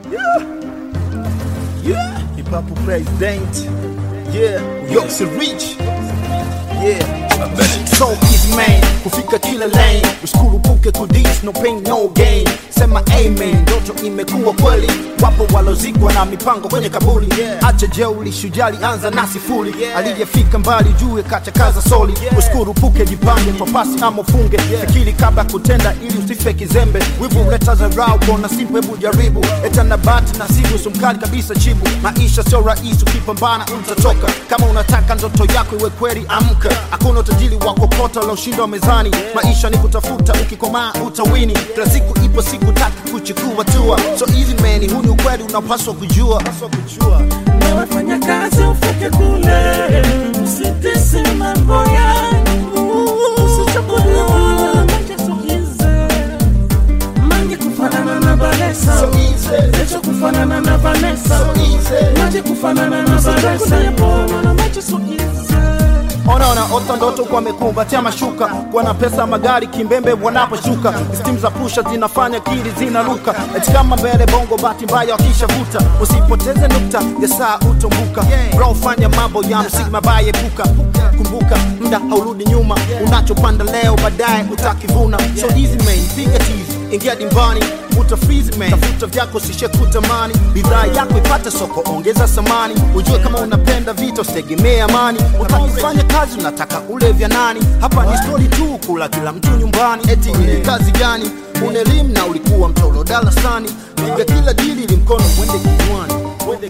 Yeah, hip hop president. Yeah, Yoxi Rich. Yeah. So easy man, kufika kila lane usikurupuke kudis, no pain no gain. Sema amen, ndoto imekuwa kweli. Wapo walozikwa na mipango kwenye kaburi. Acha jeuli, shujali, anza na sifuri. Aliyefika mbali jue kacha kaza soli. Usikurupuke, jipange kwa pasi ama ufunge. Fikiri kabla kutenda ili usife kizembe. Wivu leta dharau, kona simple, hebu jaribu. Eta na bati na sivu, sumkali kabisa chibu. Maisha sio rahisi, ukipambana utatoka. Kama unataka ndoto yako iwe kweli, amka. Hakuna utajiri wa kokota ulioshinda mezani. Maisha ni kutafuta, ukikomaa utawini. Kila siku ipo siku tatu kuchukua tua. So easy man, huu ni ukweli unapaswa kujua. Nawefanya kazi ufike kule, usitese mambo yangu, usichukulie majesukize mange kufanana na Vanessa, So easy, lecho kufanana na Vanessa, so easy. maji kufanana na Vanessa, na majesukize Onaona ota ndoto kwa mekumbatia mashuka, kuwa na pesa magari kimbembe wanaposhuka, stimu za pusha zinafanya kili zinaruka, eti kama mbele bongo, bahati mbaya wakishavuta, usipoteze nukta ya saa utombuka, bro fanya mambo ya msingi mabaya, epuka kumbuka, muda haurudi nyuma, unachopanda leo baadaye utakivuna, so easy man, piga tizi, ingia dimbani utafrizi man, tafuta vyako sishe kutamani, bidhaa yako ipate soko, ongeza samani, ujue kama unapenda vita, usitegemee amani, utakifanya kazi unataka ule vya nani? Hapa ni stori tu, kula kila mtu nyumbani, eti ni kazi gani? Una elimu na ulikuwa mtolo darasani, piga kila dili ili mkono uende kinywani, uende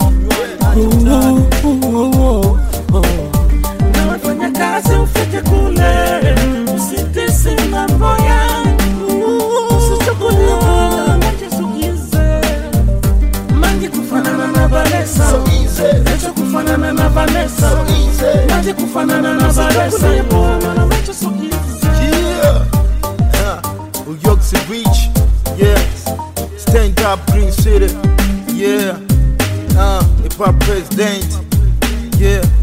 kinywani. Nawefanya kazi ufike kule, usitese mambo yangu, usichukulie majesukize mange kufanana na Vanessa, So easy, lecho kufanana na Vanessa, so easy. maji kufanana na Vanessa, na majesukize Yeah. Uh, Uyoksi Beach. Yeah. Stand up Green City. Yeah. Uh, hip hop president. Yeah.